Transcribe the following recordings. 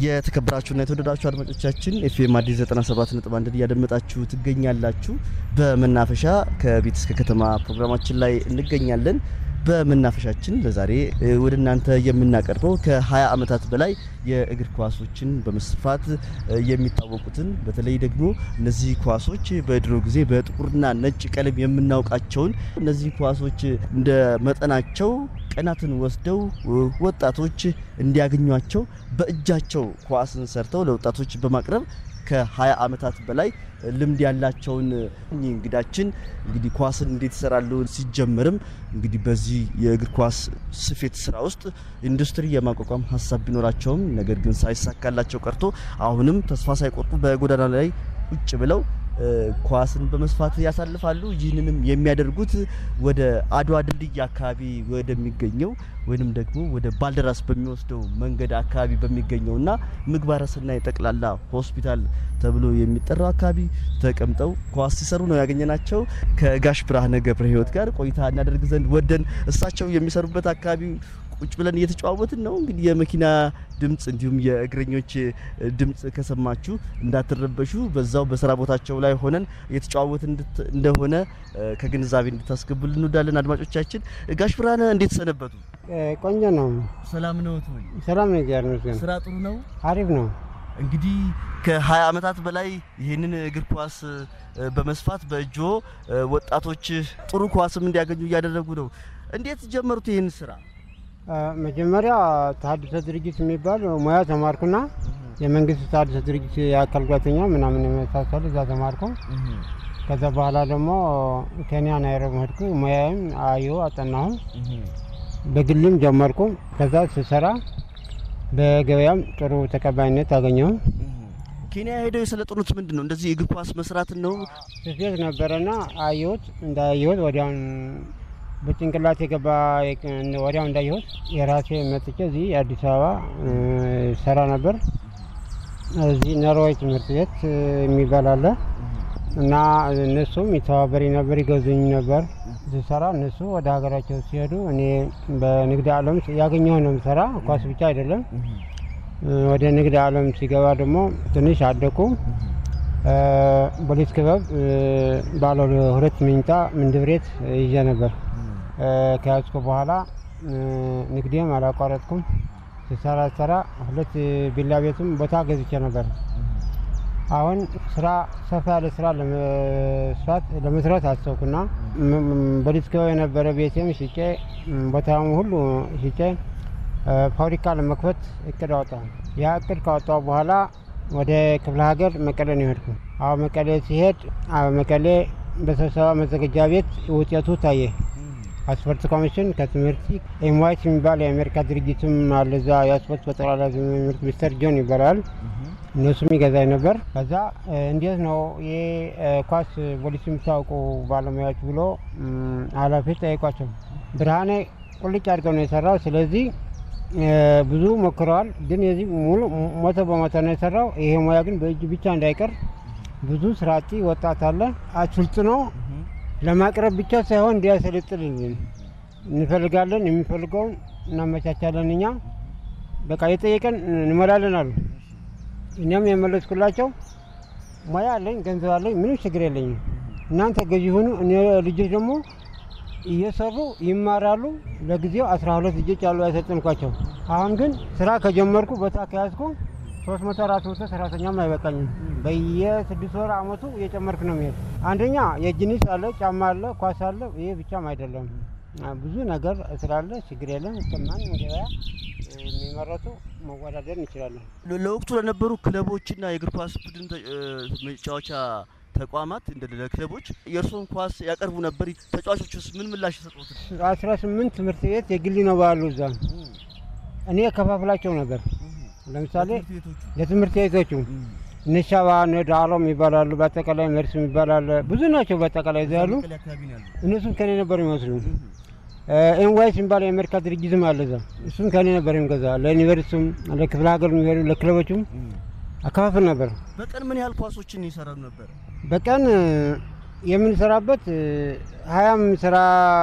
የተከበራችሁና የተወደዳችሁ አድማጮቻችን ኤፍኤም አዲስ 97 ነጥብ አንድ እያደመጣችሁ ትገኛላችሁ። በመናፈሻ ከቤት እስከ ከተማ ፕሮግራማችን ላይ እንገኛለን። በመናፈሻችን ለዛሬ ወደ እናንተ የምናቀርበው ከ20 ዓመታት በላይ የእግር ኳሶችን በመስፋት የሚታወቁትን በተለይ ደግሞ እነዚህ ኳሶች በድሮ ጊዜ በጥቁርና ነጭ ቀለም የምናውቃቸውን እነዚህ ኳሶች እንደ መጠናቸው ቀናትን ወስደው ወጣቶች እንዲያገኟቸው በእጃቸው ኳስን ሰርተው ለወጣቶች በማቅረብ ከ20 ዓመታት በላይ ልምድ ያላቸውን እንግዳችን እንግዲህ ኳስን እንዴት ይሰራሉ ሲጀምርም እንግዲህ በዚህ የእግር ኳስ ስፌት ስራ ውስጥ ኢንዱስትሪ የማቋቋም ሀሳብ ቢኖራቸውም ነገር ግን ሳይሳካላቸው ቀርቶ አሁንም ተስፋ ሳይቆርጡ በጎዳና ላይ ቁጭ ብለው ኳስን በመስፋት ያሳልፋሉ። ይህንንም የሚያደርጉት ወደ አድዋ ድልድይ አካባቢ ወደሚገኘው ወይንም ደግሞ ወደ ባልደራስ በሚወስደው መንገድ አካባቢ በሚገኘውና ምግባረ ሰናይ ጠቅላላ ሆስፒታል ተብሎ የሚጠራው አካባቢ ተቀምጠው ኳስ ሲሰሩ ነው ያገኘናቸው። ከጋሽ ብርሃነ ገብረ ሕይወት ጋር ቆይታ እናደርግ ዘንድ ወደን እሳቸው የሚሰሩበት አካባቢ ቁጭ ብለን እየተጨዋወትን ነው። እንግዲህ የመኪና ድምፅ እንዲሁም የእግረኞች ድምፅ ከሰማችሁ እንዳትረበሹ፣ በዛው በስራ ቦታቸው ላይ ሆነን እየተጨዋወትን እንደሆነ ከግንዛቤ እንድታስገቡልን እንወዳለን። አድማጮቻችን፣ ጋሽ ብርሃነ እንዴት ሰነበቱ? ቆንጆ ነው። ሰላም ነው ወይ? ሰላም ነው። እግዚአብሔር ይመስገን። ስራ ጥሩ ነው። አሪፍ ነው። እንግዲህ ከ20 ዓመታት በላይ ይህንን እግር ኳስ በመስፋት በእጆ ወጣቶች ጥሩ ኳስም እንዲያገኙ እያደረጉ ነው። እንዴት ጀመሩት ይህን ስራ? መጀመሪያ ተሀድሶ ድርጅት የሚባል ሙያ ተማርኩና የመንግስት ተሀድሶ ድርጅት የአካል ጉዳተኛ ምናምን የመሳሰሉ እዛ ተማርኩ። ከዛ በኋላ ደግሞ ኬንያ ናይሮቢ ሄድኩ። ሙያዬም አየሁ አጠናሁ። በግልም ጀመርኩ። ከዛ ስሰራ በገበያም ጥሩ ተቀባይነት አገኘሁ። ኬንያ ሄደው የሰለጠኑት ምንድን ነው? እንደዚህ እግር ኳስ መስራትን ነው? ስፌት ነበረና አየሁት። እንዳየሁት ወዲያውን በጭንቅላት የገባ ወዲያው እንዳየሁት የራሴ መጥቼ እዚህ አዲስ አበባ ሰራ ነበር። እዚህ ነሮይ ትምህርት ቤት የሚባል አለ እና እነሱም ይተባበሪ ነበር፣ ይገዙኝ ነበር ስሰራ። እነሱ ወደ ሀገራቸው ሲሄዱ እኔ በንግድ ዓለም ያገኘው ነው የምሰራ፣ ኳስ ብቻ አይደለም። ወደ ንግድ ዓለም ሲገባ ደግሞ ትንሽ አደኩ። ፖሊስ ክበብ ባለ ሁለት መኝታ ምንድብ ቤት ይዤ ነበር። ከያዝኩ በኋላ ንግዴም አላቋረጥኩም። ስሰራ ሰራ ሁለት ቢላ ቤትም ቦታ ገዝቼ ነበር። አሁን ስራ ሰፋ ያለ ስራ ለመስራት ለመስራት አሰብኩና ፖሊስ ክበብ የነበረ ቤቴም ሽጬ ቦታም ሁሉ ሽጬ ፋብሪካ ለመክፈት እቅድ አወጣሁ። ያ እቅድ ካወጣሁ በኋላ ወደ ክፍለ ሀገር መቀሌ ነው የሄድኩ። አሁን መቀሌ ሲሄድ መቀሌ በስብሰባ መዘጋጃ ቤት ውጤቱ ታየ። አስፖርት ኮሚሽን ከትምህርት ኤምዋይት የሚባል የአሜሪካ ድርጅትም አለ እዛ የአስፖርት በጠቅላላ ትምህርት ሚኒስተር ጆን ይባላል። እነሱም ይገዛኝ ነበር። ከዛ እንዴት ነው ይህ ኳስ ፖሊስ የምታውቁ ባለሙያዎች ብሎ ኃላፊዎች ጠይቋቸው። ብርሃኔ ቁልጭ አድርገው ነው የሰራው። ስለዚህ ብዙ ሞክረዋል፣ ግን የዚህ ሙሉ ሞቶ በሞቶ ነው የሰራው። ይሄ ሙያ ግን በእጅ ብቻ እንዳይቀር ብዙ ስራ አጥ ወጣት አለ አሰልጥኖ ለማቅረብ ብቻ ሳይሆን እንዲያሰለጥልልን እንፈልጋለን። የሚፈልገውን እናመቻቻለን። እኛ በቃ የጠየቀን እንሞላለን አሉ። እኛም የመለስኩላቸው ሙያ አለኝ፣ ገንዘብ አለኝ፣ ምንም ችግር የለኝም። እናንተ ገዢ ሁኑ። እኔ ልጆች ደግሞ እየሰሩ ይማራሉ። ለጊዜው አስራ ሁለት ልጆች አሉ ያሰልጥንኳቸው። አሁን ግን ስራ ከጀመርኩ ቦታ ከያዝኩ ሶስት መቶ አራት መቶ ሰራተኛም አይበቃኝም። በየስድስት ወር አመቱ እየጨመርክ ነው የሚሄድ። አንደኛ የጅኒስ አለ፣ ጫማ አለ፣ ኳስ አለ። ይሄ ብቻም አይደለም ብዙ ነገር ስላለ ችግር የለም። ከማንም ገበያ የሚመረቱ መወዳደር እንችላለን። ለወቅቱ ለነበሩ ክለቦችና የእግር ኳስ ቡድን መጫወቻ ተቋማት እንደ ክለቦች የእርስዎን ኳስ ያቀርቡ ነበር። ተጫዋቾችስ ምን ምላሽ የሰጡት? አስራ ስምንት ትምህርት ቤት የግል ነው ባሉ እዛ እኔ ከፋፍላቸው ነበር ለምሳሌ ለትምህርት ቤቶቹ ነሻባ ነዳሎም ይባላሉ። በአጠቃላይ መርስ ይባላል። ብዙ ናቸው። በአጠቃላይ እዛ ያሉ እነሱም ከኔ ነበር የሚወስዱ። ኤንዋይስ የሚባል የአሜሪካ ድርጅትም አለ እዛ። እሱም ከኔ ነበር የሚገዛ። ለዩኒቨርሲቲም ለክፍለ ሀገር የሚሄዱ ለክለቦቹም አከፋፍል ነበር። በቀን ምን ያህል ኳሶችን ይሰራሉ ነበር? በቀን የምንሰራበት ሀያም ስራ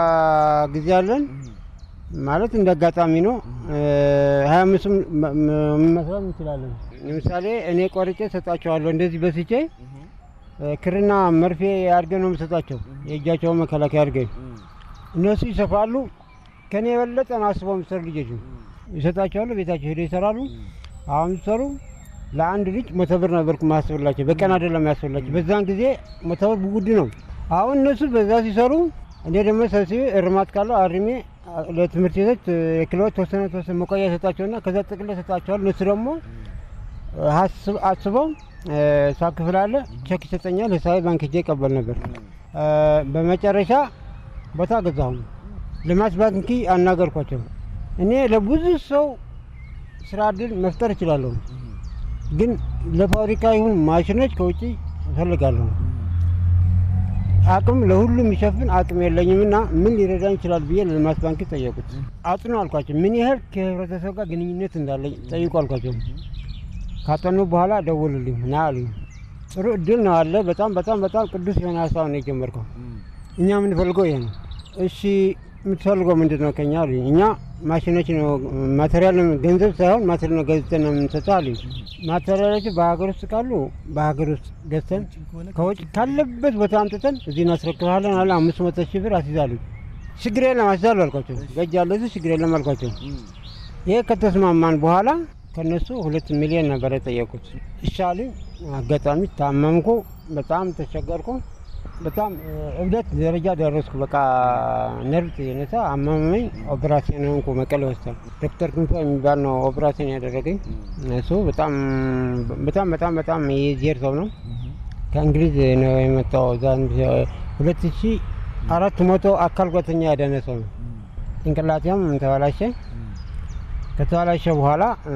ጊዜ አለን ማለት እንደ አጋጣሚ ነው። ሀያ አምስትም መስራት እንችላለን። ለምሳሌ እኔ ቆርጬ ሰጣቸዋለሁ እንደዚህ በስቼ እ፣ ክርና መርፌ አድርገን ነው የምሰጣቸው የእጃቸውን መከላከያ አድርገን እነሱ ይሰፋሉ። ከኔ የበለጠ ነው አስበው የሚሰሩ ልጆች ይሰጣቸዋሉ። ቤታቸው ሄደው ይሰራሉ። አሁን ሲሰሩ ለአንድ ልጅ መቶ ብር ነበርኩ ማስብላቸው፣ በቀን አይደለም ያስብላቸው። በዛን ጊዜ መቶ ብር ውድ ነው። አሁን እነሱ በዛ ሲሰሩ እኔ ደግሞ ሰብስቤ እርማት ካለው አርሜ አ- ለትምህርት ቤቶች የክሎት ተወሰነ ተወሰነ መቆያ ሰጣቸውና ከዛ ጥቅል ሰጣቸዋል። እነሱ ደግሞ ሀስብ- አስበው ሂሳብ ክፍል አለ ቼክ ይሰጠኛል። ሂሳቤ ባንክ ሄጄ ይቀበል ነበር። እ፣ በመጨረሻ ቦታ ገዛሁ። ልማት ባንክ አናገርኳቸው። እኔ ለብዙ ሰው ስራ እድል መፍጠር እችላለሁ፣ ግን ለፋብሪካ ይሁን ማሽኖች ከውጭ እፈልጋለሁ። አቅም ለሁሉም የሚሸፍን አቅም የለኝምና ምን ሊረዳኝ ይችላል ብዬ ለልማት ባንክ ጠየቁት። አጥኑ አልኳቸው። ምን ያህል ከህብረተሰብ ጋር ግንኙነት እንዳለኝ ጠይቁ አልኳቸው። ካጠኑ በኋላ ደውሉልኝ ና አሉኝ። ጥሩ እድል ነው አለ። በጣም በጣም በጣም ቅዱስ የሆነ ሀሳብ ነው የጀመርከው። እኛ የምንፈልገው ይሄ ነው። እሺ የምትፈልገው ምንድን ነው ከኛ አሉኝ። እኛ ማሽኖች ነው ማቴሪያል ነው ገንዘብ ሳይሆን ማቴሪያል ነው ገዝተን ነው የምንሰጠው አሉኝ። ማቴሪያሎቹ በሀገር ውስጥ ካሉ በሀገር ውስጥ ገዝተን ከውጭ ካለበት ቦታ አምጥተን እዚህ እናስረክብሃለን አለ። አምስት መቶ ሺህ ብር አስይዛሉ። ችግር የለም አስይዛሉ አልኳቸው። በእጅ ያለ እዚህ ችግር የለም አልኳቸው። ይሄ ከተስማማን በኋላ ከነሱ ሁለት ሚሊዮን ነበር የጠየቁት። ይሻሉኝ። አጋጣሚ ታመምኩ፣ በጣም ተቸገርኩ። በጣም እ፣ እብደት ደረጃ ደረስኩ። በቃ ነርቭ የነሳ አመመኝ። ኦፕራሲዮን ሆንኩ መቀሌ ሆስፒታል። ዶክተር ክንፈ የሚባል ነው ኦፕራሲዮን ያደረገኝ። እሱ በጣም በጣም በጣም በጣም የዜር ሰው ነው። ከእንግሊዝ ነው የመጣው። እዛ ሁለት ሺ አራት መቶ አካል ጉዳተኛ ያዳነ ሰው ነው። ጭንቅላቴም ተበላሸ። ከተበላሸ በኋላ እ፣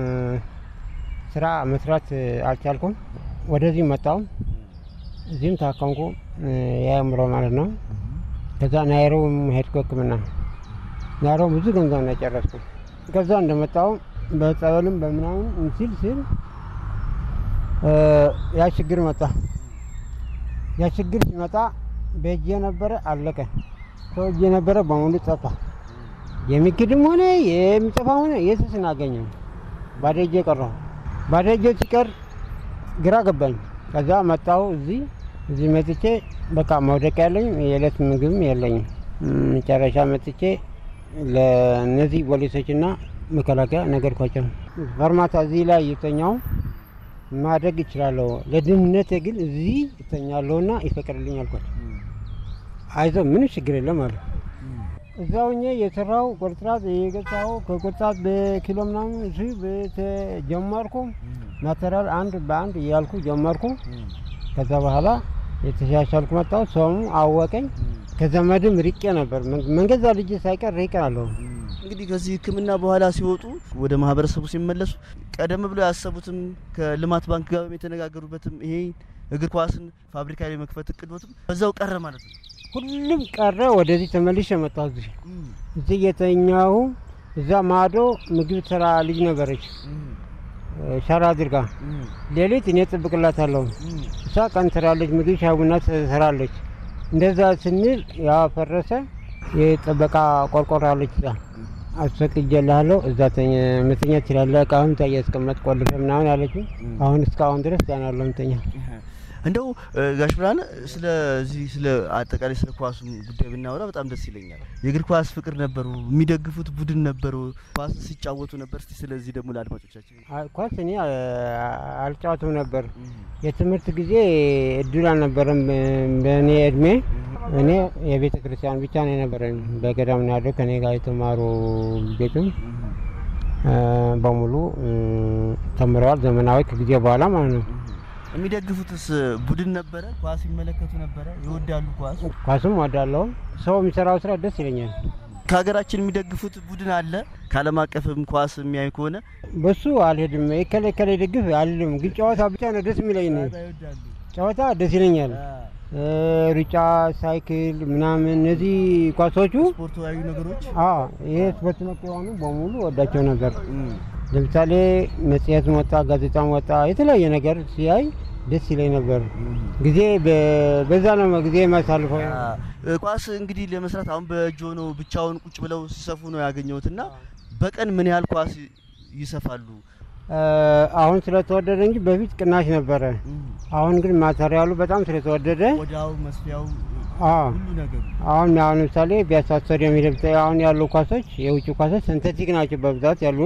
ስራ መስራት እ፣ አልቻልኩም። ወደዚህ መጣው። እዚህም ታከምኩ፣ እ፣ የአእምሮ ማለት ነው። ከዛ ናይሮቢ ሄድኩ ሕክምና ናይሮቢ ብዙ ገንዘብ ነው የጨረስኩ። ከዛ እንደመጣው በጸበልም በምናምን ሲል ሲል እ፣ ያ ችግር መጣ። ያ ችግር ሲመጣ በእጄ ነበረ አለቀ። ከእጄ ነበረ በሙሉ ጠፋ። የሚክድም ሆነ የሚጠፋ ሆነ የሱስ እናገኘው ባዶ እጄ ቀረሁ። ባዶ እጄ ሲቀር ግራ ገባኝ። ከዛ መጣሁ እዚህ እዚህ መጥቼ በቃ መውደቅ ያለኝም የዕለት ምግብም የለኝም። መጨረሻ መጥቼ ለእነዚህ ፖሊሶችና መከላከያ ነገርኳቸው። ፈርማታ እዚህ ላይ የተኛው ማደግ ይችላለሁ፣ ለድህነቴ ግን እዚህ ይተኛለሁና ይፈቅድልኝ አልኳቸው። አይዞህ ምንም ችግር የለም አሉ። እዛው እኛ የሰራው ቁርጥራጥ የገዛው ከቁርጥራጥ በኪሎ ምናምን እሱ ጀመርኩ። ማቴሪያል አንድ በአንድ እያልኩ ጀመርኩ። ከዛ በኋላ የተሻሻልኩ መጣሁ። ሰውም አወቀኝ። ከዘመድም ርቄ ነበር። መንገዛ ልጅ ሳይቀር ርቄ አለሁ። እንግዲህ ከዚህ ሕክምና በኋላ ሲወጡ ወደ ማህበረሰቡ ሲመለሱ ቀደም ብሎ ያሰቡትም ከልማት ባንክ ጋር የተነጋገሩበትም ይሄ እግር ኳስን ፋብሪካ ላይ መክፈት እቅዶትም በዛው ቀረ ማለት ነው። ሁሉም ቀረ። ወደዚህ ተመልሼ መጣሁ። እዚህ እዚህ የተኛሁ እዛ ማዶ ምግብ ስራ ልጅ ነበረች ሸራ አድርጋ ሌሊት እኔ ጥብቅላታለሁ። እሷ ቀን ትራለች፣ ምግብ ሻይ ቡና ትሰራለች። እንደዛ ስንል ያ ፈረሰ። የጥበቃ ቆርቆሮ አለች እዛ አስፈቅጄልሃለሁ እዛ መተኛ ትችላለህ፣ እቃህን እዛ እያስቀመጥ ቆልፈ ምናምን አለች። አሁን እስካሁን ድረስ ዛና ያለው ምተኛ እንደው ጋሽ ብርሃነ ስለዚህ ስለ አጠቃላይ ስለ ኳሱ ጉዳይ ብናወራ በጣም ደስ ይለኛል። የእግር ኳስ ፍቅር ነበሩ፣ የሚደግፉት ቡድን ነበሩ፣ ኳስ ሲጫወቱ ነበር። እስቲ ስለዚህ ደግሞ ለአድማጮቻችን ኳስ እኔ አልጫወትም ነበር። የትምህርት ጊዜ እድል አልነበረም በእኔ እድሜ። እኔ የቤተ ክርስቲያን ብቻ ነው የነበረኝ። በገዳም ነው ያለው ከኔ ጋር የተማሩ ልጆችም በሙሉ ተምረዋል። ዘመናዊ ከጊዜ በኋላ ማለት ነው። የሚደግፉትስ ቡድን ነበረ? ኳስ ይመለከቱ ነበረ? ይወዳሉ ኳስ? ኳስም ወዳለሁ። ሰው የሚሰራው ስራ ደስ ይለኛል። ከሀገራችን የሚደግፉት ቡድን አለ? ከዓለም አቀፍም ኳስ የሚያዩ ከሆነ በሱ አልሄድም። የከለ ከለ ደግፍ አልልም። ግን ጨዋታ ብቻ ነው ደስ የሚለኝ ነው። ጨዋታ ደስ ይለኛል። ሩጫ፣ ሳይክል ምናምን እነዚህ ኳሶቹ ስፖርታዊ ነገሮች ይሄ ስፖርት ነክ የሆኑ በሙሉ ወዳቸው ነበር። ለምሳሌ መጽሔት ወጣ፣ ጋዜጣም ወጣ፣ የተለያየ ነገር ሲያይ ደስ ይለኝ ነበር። ጊዜ በዛ ነው ጊዜ የማሳልፈው። ኳስ እንግዲህ ለመስራት አሁን በእጆ ነው ብቻውን ቁጭ ብለው ሲሰፉ ነው ያገኘሁት እና በቀን ምን ያህል ኳስ ይሰፋሉ? አሁን ስለተወደደ እንጂ በፊት ቅናሽ ነበረ። አሁን ግን ማቴሪያሉ በጣም ስለተወደደ ወዳው መስፊያው አዎ ሁሉ ነገሩ አሁን አሁን ለምሳሌ ቢያሳ ስታዲየም ሄደህ ብታይ አሁን ያሉ ኳሶች የውጭ ኳሶች ሲንተቲክ ናቸው በብዛት ያሉ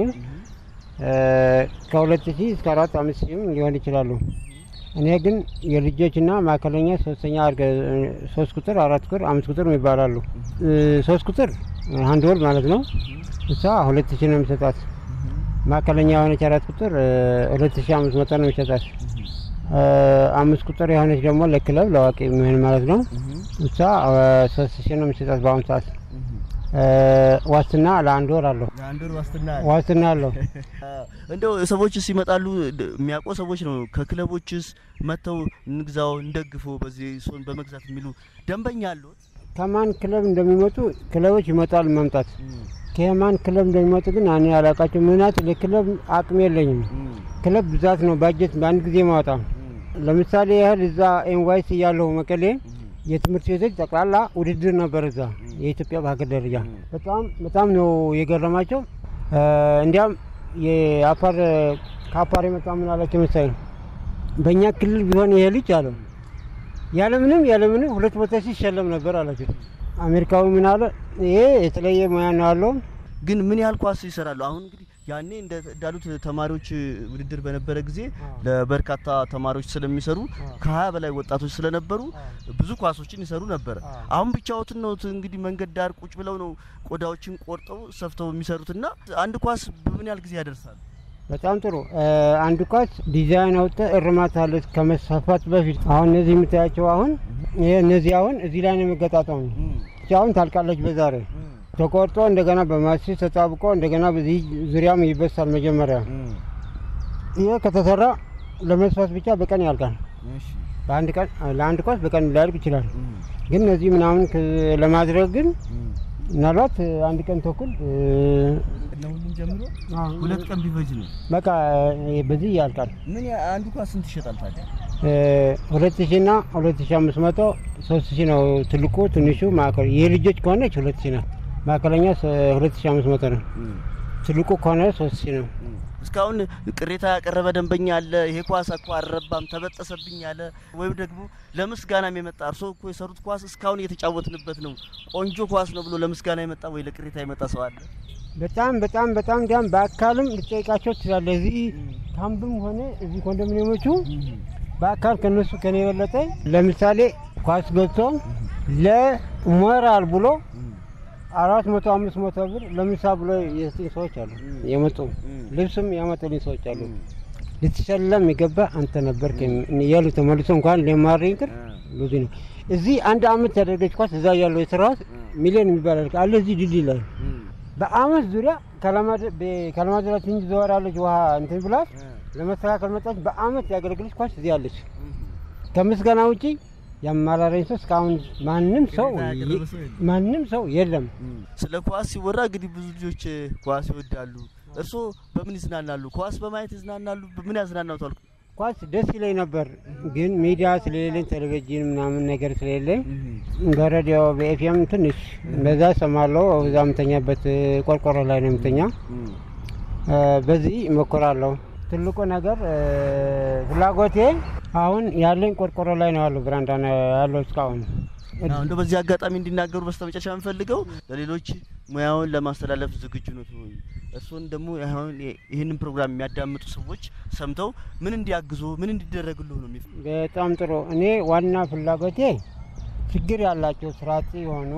ከሁለት ሺህ እስከ አራት አምስት ሺህም ሊሆን ይችላሉ። እኔ ግን የልጆችና ማዕከለኛ ሶስተኛ አድርገ ሶስት ቁጥር አራት ቁጥር አምስት ቁጥር ይባላሉ። ሶስት ቁጥር አንድ ወር ማለት ነው። እሷ ሁለት ሺህ ነው የሚሰጣት። ማዕከለኛ የሆነች አራት ቁጥር ሁለት ሺህ አምስት መቶ ነው የሚሰጣት። አምስት ቁጥር የሆነች ደግሞ ለክለብ ለአዋቂ የሚሆን ማለት ነው። እሷ ሶስት ሺህ ነው የሚሰጣት በአሁኑ ሰዓት። ዋስትና ለአንድ ወር አለው። ለአንድ ወር ዋስትና ዋስትና አለው። እንደው ሰዎችስ ይመጣሉ የሚያውቁ ሰዎች ነው ከክለቦችስ መጥተው እንግዛው እንደግፈው በዚህ ሶን በመግዛት የሚሉ ደንበኛ አሉት? ከማን ክለብ እንደሚመጡ ክለቦች ይመጣሉ መምጣት ከማን ክለብ እንደሚመጡ ግን እኔ አላውቃቸው። ምክንያቱ ለክለብ አቅም የለኝም። ክለብ ብዛት ነው ባጀት በአንድ ጊዜ ማውጣ። ለምሳሌ ያህል እዛ ኤንዋይስ እያለሁ መቀሌ የትምህርት ቤቶች ጠቅላላ ውድድር ነበር እዛ የኢትዮጵያ በሀገር ደረጃ በጣም በጣም ነው የገረማቸው። እንዲያም የአፋር ከአፋር የመጣ ምን አላቸው መሰለኝ በእኛ ክልል ቢሆን ይሄ ልጅ አለው ያለምንም ያለምንም ሁለት ቦታ ሲሸለም ነበር አላቸው። አሜሪካዊ ምን አለ ይሄ የተለየ ሙያ ነው ያለው። ግን ምን ያህል ኳስ ይሰራሉ? አሁን እንግዲህ ያኔ እንዳሉት ተማሪዎች ውድድር በነበረ ጊዜ ለበርካታ ተማሪዎች ስለሚሰሩ ከሀያ በላይ ወጣቶች ስለነበሩ ብዙ ኳሶችን ይሰሩ ነበር። አሁን ብቻዎትን ነው እንግዲህ መንገድ ዳር ቁጭ ብለው ነው ቆዳዎችን ቆርጠው ሰፍተው የሚሰሩትና አንድ ኳስ በምን ያህል ጊዜ ያደርሳል? በጣም ጥሩ። አንድ ኳስ ዲዛይን አውጥተ እርማት አለ ከመሰፋት በፊት። አሁን እነዚህ የምታያቸው አሁን ይሄ እነዚህ አሁን እዚህ ላይ ነው የሚገጣጠሙ። አሁን ታልቃለች በዛሬ ተቆርጦ እንደገና በማስስ ተጣብቆ እንደገና በዚህ ዙሪያም ይበሳል። መጀመሪያ ይሄ ከተሰራ ለመስፋት ብቻ በቀን ያልቃል። በአንድ ቀን ለአንድ ኳስ በቀን ሊያልቅ ይችላል። ግን እነዚህ ምናምን ለማድረግ ግን ምናልባት አንድ ቀን ተኩል ለሁሉም ጀምሮ ሁለት ቀን ቢፈጅ ነው በቃ በዚህ ያልቃል። ምን አንዱ ኳስ ስንት ይሸጣል ታዲያ? ሁለት ሺ እና ሁለት ሺ አምስት መቶ ሶስት ሺ ነው ትልቁ። ትንሹ ማዕከል የልጆች ከሆነች ሁለት ሺ ነው። ማዕከለኛ ሁለት ሺ አምስት መቶ ነው። ትልቁ ከሆነ ሶስት ሺ ነው። እስካሁን ቅሬታ ያቀረበ ደንበኛ አለ? ይሄ ኳስ እኮ አልረባም ተበጠሰብኝ ያለ ወይም ደግሞ ለምስጋናም የመጣ እርሶ እኮ የሰሩት ኳስ እስካሁን እየተጫወትንበት ነው ቆንጆ ኳስ ነው ብሎ ለምስጋና የመጣ ወይ ለቅሬታ የመጣ ሰው አለ? በጣም በጣም በጣም እንዲያም በአካልም ልጠይቃቸው ትችላለህ። እዚህ ካምፕም ሆነ እዚህ ኮንዶሚኒየሞቹ በአካል ከነሱ ከኔ የበለጠ ለምሳሌ ኳስ ገብቶ ለሞራል ብሎ አራት መቶ አምስት መቶ ብር ለምሳ ብሎ የሰጡኝ ሰዎች አሉ። የመጡ ልብስም ያመጡልኝ ሰዎች አሉ። ልትሸለም የገባ አንተ ነበር እያሉ ተመልሶ እንኳን ሊማር ይቅር ብዙ ነው። እዚህ አንድ አመት ያደረገች ኳስ እዛ ያለው የስራዋት ሚሊዮን የሚባል አለ እዚህ ድልድይ ላይ በአመት ዙሪያ ከለማድራ ትንሽ ዘወራለች ውሃ እንትን ብላት ለመስተካከል መጣች። በአመት ያገለግለች ኳስ እዚህ አለች። ከምስጋና ውጪ የአማራረኝ ሰው እስካሁን ማንም ሰው ማንም ሰው የለም። ስለ ኳስ ሲወራ እንግዲህ ብዙ ልጆች ኳስ ይወዳሉ። እርስዎ በምን ይዝናናሉ? ኳስ በማየት ይዝናናሉ? በምን ያዝናናውታል? ኳስ ደስ ይለኝ ነበር፣ ግን ሚዲያ ስለሌለኝ ቴሌቪዥን ምናምን ነገር ስለሌለኝ በሬዲዮ በኤፍኤም ትንሽ እንደዛ ሰማለሁ። እዛ የምተኛበት ቆርቆሮ ላይ ነው የምተኛ። በዚህ እሞክራለሁ። ትልቁ ነገር ፍላጎቴ አሁን ያለኝ ቆርቆሮ ላይ ነው ያለው፣ ብራንዳ ነው ያለው እስካሁን። እንደ በዚህ አጋጣሚ እንዲናገሩ በስተመጨረሻ የምፈልገው ለሌሎች ሙያውን ለማስተላለፍ ዝግጁ ነው ወይ? እርስዎን ደግሞ አሁን ይህንን ፕሮግራም የሚያዳምጡ ሰዎች ሰምተው ምን እንዲያግዙ ምን እንዲደረግሉ ነው የሚል በጣም ጥሩ። እኔ ዋና ፍላጎቴ ችግር ያላቸው ስራጢ የሆኑ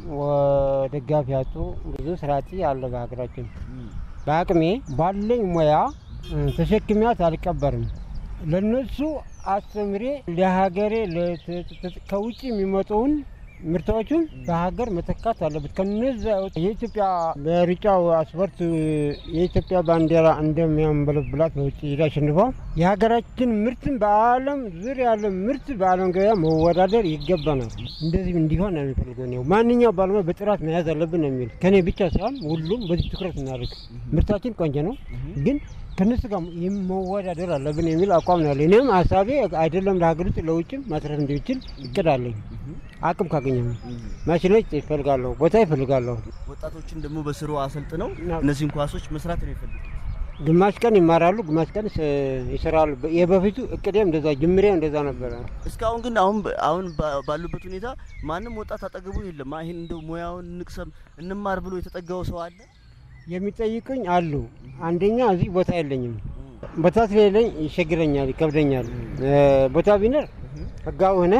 ደጋፊ ያጡ ብዙ ስራጢ አለ በሀገራችን። በአቅሜ ባለኝ ሙያ ተሸክሚያት አልቀበርም። ለነሱ አስተምሬ ለሀገሬ ከውጭ የሚመጡውን ምርቶቹን በሀገር መተካት አለበት። ከነዛ የኢትዮጵያ በሩጫው አስፖርት የኢትዮጵያ ባንዲራ እንደሚያንበለብላት በውጭ ሄዳ አሸንፏ የሀገራችን ምርትን በዓለም ዙሪያ ያለ ምርት በዓለም ገበያ መወዳደር ይገባናል። እንደዚህ እንዲሆን ነው የሚፈልገው ነው። ማንኛው ባለሙያ በጥራት መያዝ አለብን ነው የሚል ከኔ ብቻ ሳይሆን ሁሉም በዚህ ትኩረት እናደርግ። ምርታችን ቆንጆ ነው ግን ከነሱ ጋር መወዳደር አለብን የሚል አቋም ነው ያለ። እኔም ሀሳቤ አይደለም ለሀገር ውስጥ ለውጭም ማትረፍ እንደሚችል እቅድ አለኝ። አቅም ካገኘ ማሽኖች ይፈልጋለሁ፣ ቦታ ይፈልጋለሁ። ወጣቶችን ደግሞ በስሩ አሰልጥነው እነዚህን ኳሶች መስራት ነው የፈልጉት። ግማሽ ቀን ይማራሉ፣ ግማሽ ቀን ስ- ይሰራሉ። የበፊቱ እቅዴም እንደዛ ጅምሬ እንደዛ ነበረ። እስካሁን ግን አሁን አሁን ባ- ባሉበት ሁኔታ ማንም ወጣት አጠገቡ የለም። ይሄን እንደው ሙያውን እንቅሰም እንማር ብሎ የተጠጋው ሰው አለ? የሚጠይቁኝ አሉ። አንደኛ እዚህ ቦታ የለኝም። ቦታ ስለሌለኝ ይቸግረኛል፣ ይከብደኛል። እ፣ ቦታ ቢኖር ህጋዊ ሆነ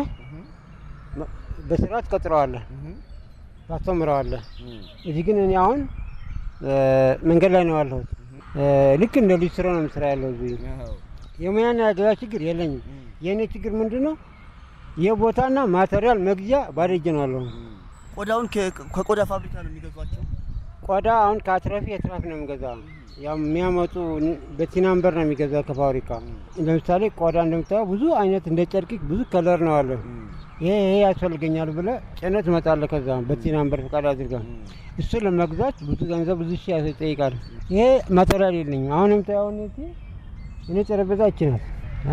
በስርዓት ቀጥረዋለህ፣ ታስተምረዋለህ። እዚህ ግን እኔ አሁን እ፣ መንገድ ላይ ነው ያለሁት። እ፣ ልክ እንደ ልጅ ስራ ነው የምስራ ያለው እዚህ የሙያና የገበያ ችግር የለኝም። የእኔ ችግር ምንድን ነው? የቦታና ማቴሪያል መግዣ ባዶ እጄ ነው ያለሁ። ቆዳውን ከ- ከቆዳ ፋብሪካ ነው የሚገዟቸው። ቆዳ አሁን ከአትራፊ አትራፊ ነው የሚገዛ ያው የሚያመጡ በቲናምበር ነው የሚገዛ ከፋብሪካ። ለምሳሌ ቆዳ እንደምታየው ብዙ አይነት እንደ ጨርቅ ብዙ ከለር ነው አለ። ይሄ ይሄ ያስፈልገኛል ብለ ጭነት እመጣለሁ። ከዛ በቲናምበር ፈቃድ አድርጋ እሱ ለመግዛት ብዙ ገንዘብ ብዙ ሺህ ይጠይቃል። ይሄ ማቴሪያል የለኝም። አሁን የምታየው እኔ እኔ ጠረጴዛ ይችላል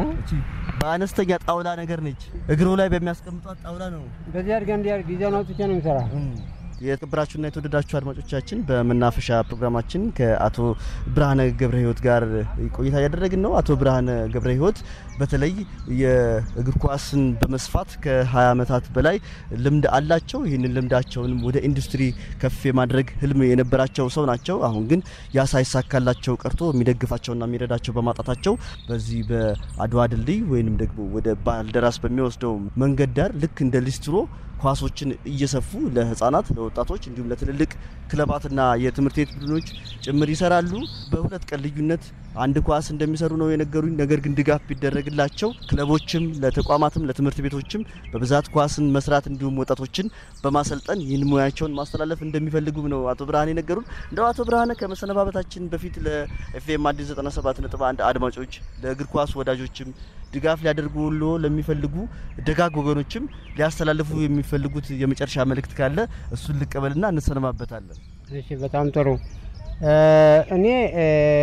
በአነስተኛ ጣውላ ነገር ነች። እግሩ ላይ በሚያስቀምጧት ጣውላ ነው። በዚህ አድርጋ እንዲያርግ ዲዛይን አውጥቼ ነው የሚሰራ። የተከበራችሁና የተወደዳችሁ አድማጮቻችን በመናፈሻ ፕሮግራማችን ከአቶ ብርሃነ ገብረ ሕይወት ጋር ቆይታ እያደረግን ነው። አቶ ብርሃነ ገብረ ሕይወት በተለይ የእግር ኳስን በመስፋት ከ20 ዓመታት በላይ ልምድ አላቸው። ይህንን ልምዳቸውንም ወደ ኢንዱስትሪ ከፍ የማድረግ ህልም የነበራቸው ሰው ናቸው። አሁን ግን ያ ሳይሳካላቸው ቀርቶ የሚደግፋቸውና የሚረዳቸው በማጣታቸው በዚህ በአድዋ ድልድይ ወይንም ደግሞ ወደ ባልደራስ በሚወስደው መንገድ ዳር ልክ እንደ ሊስትሮ ኳሶችን እየሰፉ ለህፃናት፣ ለወጣቶች እንዲሁም ለትልልቅ ክለባትና የትምህርት ቤት ቡድኖች ጭምር ይሰራሉ። በሁለት ቀን ልዩነት አንድ ኳስ እንደሚሰሩ ነው የነገሩኝ። ነገር ግን ድጋፍ ቢደረግላቸው ክለቦችም፣ ለተቋማትም፣ ለትምህርት ቤቶችም በብዛት ኳስን መስራት እንዲሁም ወጣቶችን በማሰልጠን ይህን ሙያቸውን ማስተላለፍ እንደሚፈልጉም ነው አቶ ብርሃኔ የነገሩን። እንደው አቶ ብርሃነ ከመሰነባበታችን በፊት ለኤፍኤም አዲስ 97.1 አድማጮች ለእግር ኳስ ወዳጆችም ድጋፍ ሊያደርጉሎ ለሚፈልጉ ደጋግ ወገኖችም ሊያስተላልፉ የሚፈልጉት የመጨረሻ መልእክት ካለ እሱን ልቀበልና እንሰነባበታለን። እሺ በጣም ጥሩ። እ፣ እኔ እ፣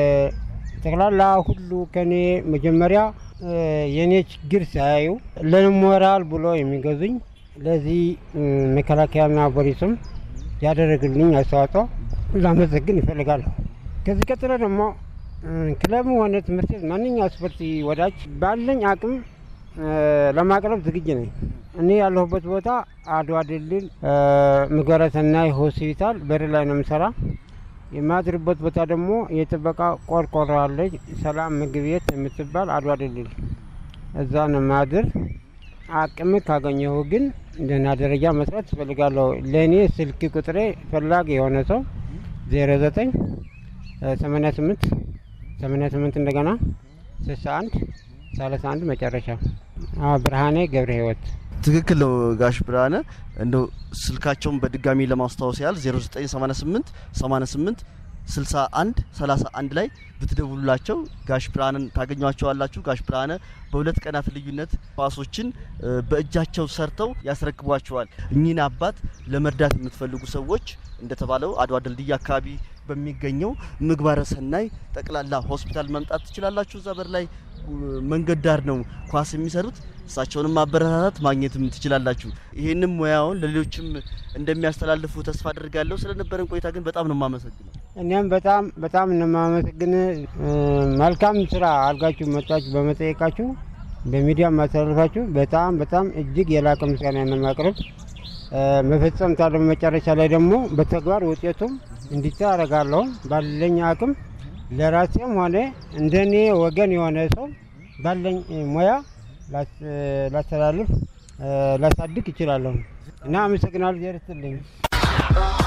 ጠቅላላ ሁሉ ከኔ መጀመሪያ እ፣ የእኔ ችግር ሳያዩ ለሞራል ብሎ የሚገዙኝ ለዚህ እ፣ መከላከያና ፖሊስም ያደረግልኝ አስተዋጽኦ ላመሰግን ይፈልጋለሁ። ከዚህ ቀጥሎ ደግሞ እ፣ ክለብ ሆነ ትምህርት ቤት ማንኛው ስፖርት ወዳጅ ባለኝ አቅም እ፣ ለማቅረብ ዝግጅ ነኝ። እኔ ያለሁበት ቦታ አድዋ ድልድል እ፣ ምግባረ ሰናይ ሆስፒታል በር ላይ ነው የምሰራ። የማድርበት ቦታ ደግሞ የጥበቃ ቆርቆሮ አለች፣ ሰላም ምግብ ቤት የምትባል አድዋ ድልድል እዛ ነው ማድር። አቅም ካገኘሁ ግን ደህና ደረጃ መስራት እፈልጋለሁ። ለእኔ ስልክ ቁጥሬ ፈላጊ የሆነ ሰው ዜሮ ዘጠኝ ሰማንያ ስምንት ሰማንያ ስምንት እንደገና ስልሳ አንድ ሰላሳ አንድ መጨረሻ አዎ፣ ብርሃኔ ገብረ ሕይወት ትክክል ነው ጋሽ ብርሃነ። እንደው ስልካቸውን በድጋሚ ለማስታወስ ያህል 0988 88 61 31 ላይ ብትደውሉላቸው ጋሽ ብርሃንን ታገኟቸዋላችሁ። ጋሽ ብርሃነ በሁለት ቀናት ልዩነት ኳሶችን እ፣ በእጃቸው ሰርተው ያስረክቧቸዋል። እኚህን አባት ለመርዳት የምትፈልጉ ሰዎች እንደተባለው አድዋ ድልድይ አካባቢ በሚገኘው ምግባረ ሰናይ ጠቅላላ ሆስፒታል መምጣት ትችላላችሁ። እዛ በር ላይ እ፣ መንገድ ዳር ነው ኳስ የሚሰሩት። እሳቸውንም ማበረታታት ማግኘትም ትችላላችሁ። ይህንም ሙያውን ለሌሎችም እንደሚያስተላልፉ ተስፋ አድርጋለሁ። ስለነበረን ቆይታ ግን በጣም ነው የማመሰግነው። እኔም በጣም በጣም እነማመሰግን መልካም ስራ አድርጋችሁ መጣችሁ በመጠየቃችሁ በሚዲያ ማስተላለፋችሁ በጣም በጣም እጅግ የላቀ ምስጋና ነው የማቅረብ። መፈጸም ታለ መጨረሻ ላይ ደግሞ በተግባር ውጤቱም እንዲታይ አደርጋለሁ። ባለኝ አቅም ለራሴም ሆነ እንደኔ ወገን የሆነ ሰው ባለኝ ሙያ ላስ- ላስተላልፍ ላሳድግ ይችላለሁ እና አመሰግናለሁ። ዜር ይስጥልኝ።